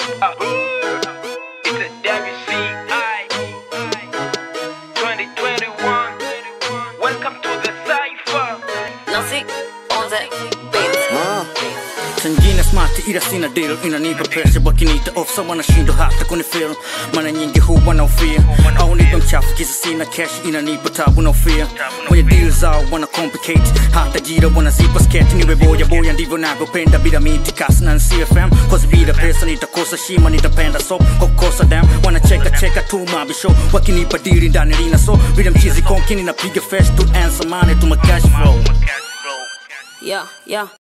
It's a WCI 2021. Welcome to the Cypher. Nancy on the beat. Tangina smart ila sina deal inanipa pressure wakiniita off wanashindwa hata kunifeel mara nyingi huwa na ufia au nipa mchafu kisa sina cash inanipa tabu na ufia kwenye deal zao wana complicate hata jira wanazipa sketch niwe boya boya ndivyo navyopenda bila miti kasi na CFM cause bila pesa nitakosa shima nitapenda so kwa kukosa dam wanacheka cheka tu mabisho wakinipa dili ndani lina so bila mchizi konkini napiga fresh to answer money to my cash flow Yeah, yeah.